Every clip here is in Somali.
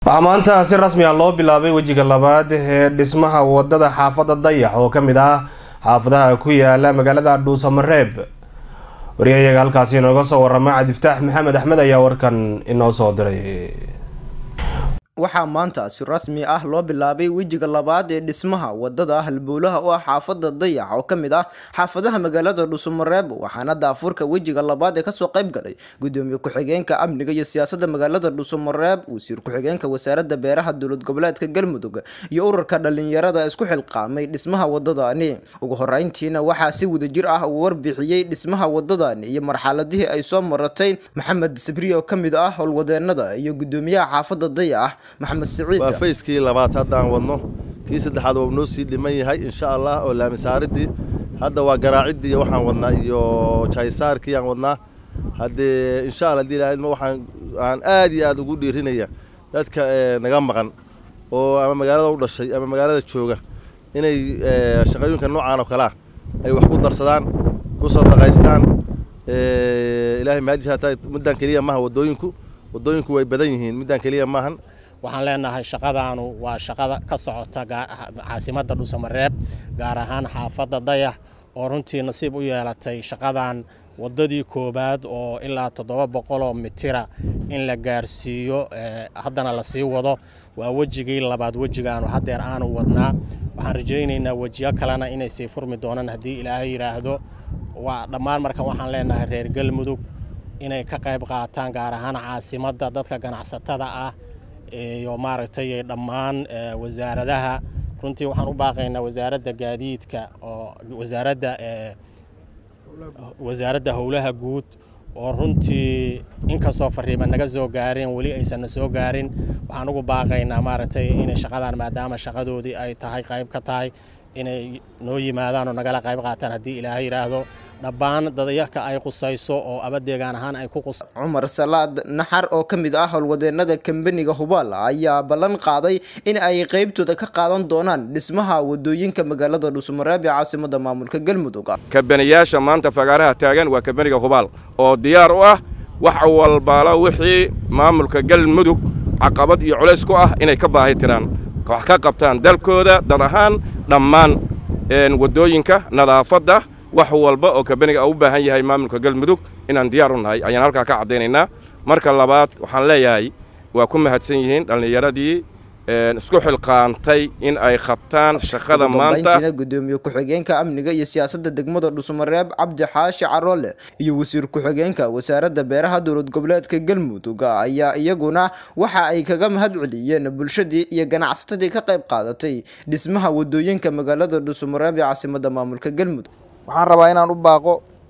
waxaa maanta si rasmi ah loo bilaabay wejiga labaad ee dhismaha wadada xaafadda dayax oo ka mid ah xaafadaha ku yaala magaalada dhuusamareeb wariyayaga halkaasi inooga soo warama cabdiftaax maxamed axmed ayaa warkan inoo soo diray waxaa maanta si rasmi ah loo bilaabay wejiga labaad ee dhismaha wadada halbowlaha u ah xaafada dayax oo ka mid ah xaafadaha magaalada dhuusamareeb waxaana daafurka wejiga labaad ee kasoo qayb galay gudoomiye ku-xigeenka amniga iyo siyaasada magaalada dhuusamareeb wasiir ku-xigeenka wasaarada beeraha dowlad goboleedka galmudug iyo ururka dhalinyarada isku xilqaamay dhismaha wadadani ugu horeyntiina waxaa si wadajir ah uu warbixiyey dhismaha wadadani iyo marxaladihii ay soo maratay maxamed sabri oo ka mid ah howlwadeenada iyo gudoomiyaha xaafada dayax maxamed siciid waa fayskii labaad haddaan wadno kii saddexaad waa noo sii dhiman yahay insha allah oo laamisaaridii hadda waa garaaciddii iyo waxaan wadnaa iyo jaysaarkii aan wadnaa haddee insha allah hadii ilahay waxaan aan aad iyo aad ugu dhiirinaya dadka naga maqan oo ama magaalada u dhashay ama magaalada jooga inay shaqooyinka noocaan oo kalea ay wax ku darsadaan ku sadaqaystaan ilaahay mahadis hataa middan keliya maaha waddooyinku waddooyinku way badan yihiin middan keliya maahan waxaan leenahay shaqadaanu waa shaqada ka socota caasimadda dhuusamareeb gaar ahaan xaafadda dayax oo runtii nasiib u yeelatay shaqadan waddadii koowaad oo ilaa toddoba boqoloo mitira in la gaarsiiyo haddana lasii wado waa wejigii labaad wejigaanu haddeer aanu wadnaa waxaan rajaynaynaa wejiyo kalena inay sii furmi doonaan haddii ilaahay yidhaahdo waa dhammaan markan waxaan leenahay reer galmudug inay ka qayb qaataan gaar ahaan caasimadda dadka ganacsatada ah iyo maaragtay dhammaan wasaaradaha runtii waxaan u baaqaynaa wasaaradda gaadiidka oo wasaaradda wasaaradda howlaha guud oo runtii inkastoo fariima naga soo gaareen weli aysanna soo gaarin waxaan ugu baaqaynaa maaragtay inay shaqadan maadaama shaqadoodii ay tahay qayb ka tahay inay noo yimaadaan oo nagala qayb qaataan haddii ilaahay yidhaahdo dhabbaan dadayaka ay qusayso oo abadeegaan ahaan ay ku qus cumar salaad naxar oo ka mid ah howlwadeenada kambaniga hubaal ayaa ballan qaaday in ay qeybtooda ka qaadan doonaan dhismaha wadooyinka magaalada dhuusamareeb ee caasimada maamulka galmudug kabaniyaasha maanta fagaaraha taagan waa kambaniga hubaal oo diyaar u ah wax walbaalo wixii maamulka galmudug caqabad iyo culays ku ah inay ka baahi tiraan wax ka qabtaan dalkooda dad ahaan dhammaan waddooyinka nadaafadda wax walba oo kabaniga u baahan yahay maamulka galmudug inaan diyaar u nahay ayaan halkaa ka caddaynaynaa marka labaad waxaan leeyahay waa ku mahadsan yihiin dhallinyaradii isku xilqaantay in ay qabtaan shaqada maanta gudoomiye ku-xigeenka amniga iyo siyaasadda degmada dhuusamareeb cabdi xaashi caroole iyo wasiir ku-xigeenka wasaaradda beeraha dowlad goboleedka galmudug ayaa iyaguna waxa ay kaga mahad celiyeen bulshadii iyo ganacsatadii ka qayb qaadatay dhismaha wadooyinka magaalada dhuusamareeb ee caasimada maamulka galmudug waxaan rabaa inaan u baaqo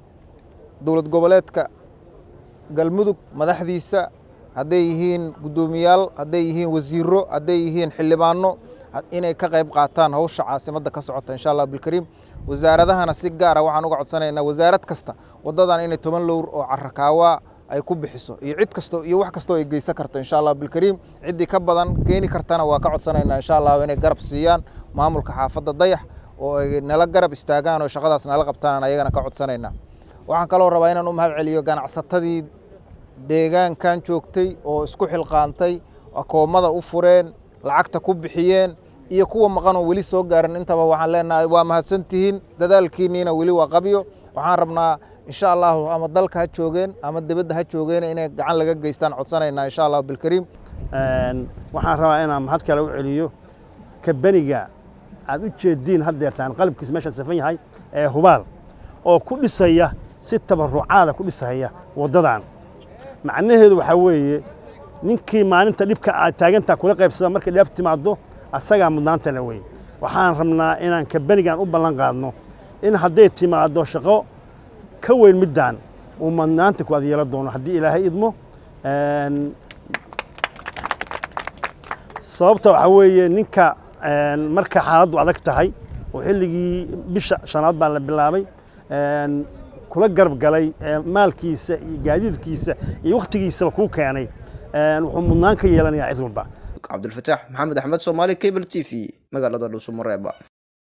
dowlad goboleedka galmudug madaxdiisa hadday yihiin guddoomiyaal hadday yihiin wasiiro hadday yihiin xildhibaano inay ka qayb qaataan hawsha caasimadda ka socota insha allah bilkariim wasaaradahana si gaara waxaan uga codsanaynaa wasaarad kasta waddadan inay toban lowr oo carrakaawa ay ku bixiso iyo cid kasto iyo wax kastoo ay geysan karto insha allah bilkariim ciddii ka badan keeni kartana waa ka codsanaynaa insha allah inay garab siiyaan maamulka xaafadda dayax oo ay nala garab istaagaan oo shaqadaas nala qabtaan ayagana ka codsanaynaa waxaan kaloo rabaa inaan u mahad celiyo ganacsatadii deegaankan joogtay oo isku xilqaantay akoomada u fureen lacagta ku bixiyeen iyo kuwa maqan oo weli soo gaarin intaba waxaan leenahay waa mahadsantihiin dadaalkiinniina weli waa qabyo waxaan rabnaa insha allahu ama dalka ha joogeen ama dibadda ha joogeen inay gacan laga geystaan codsanaynaa insha allahu bilkariim waxaan rabaa inaan mahad kale u celiyo kabaniga aad u jeediin haddeertaan qalabkiis meesha safan yahay ee hubaal oo ku dhisaya si tabarucaada ku dhisaya waddadan macnaheedu waxaa weeye ninkii maalinta dhibka aad taagantaa kula qaybsada markay dheef timaaddo asagaa mudnaanta le wey waxaan rabnaa inaan kabanigan u ballan qaadno in hadday timaaddo shaqo ka weyn middaan uu mudnaanta ku adyeelo doono haddii ilaahay idmo sababta waxaa weeye ninka marka xaaladdu adag tahay oo xilligii bisha shanaad baa la bilaabay kula garab galay maalkiisa iyo gaadiidkiisa iyo wakhtigiisaba kuu keenay wuxuu mudnaan ka yeelanayaa cid walba cabdulfataax maxamed axmed soomaali cable t v magaalada dhuusamareeba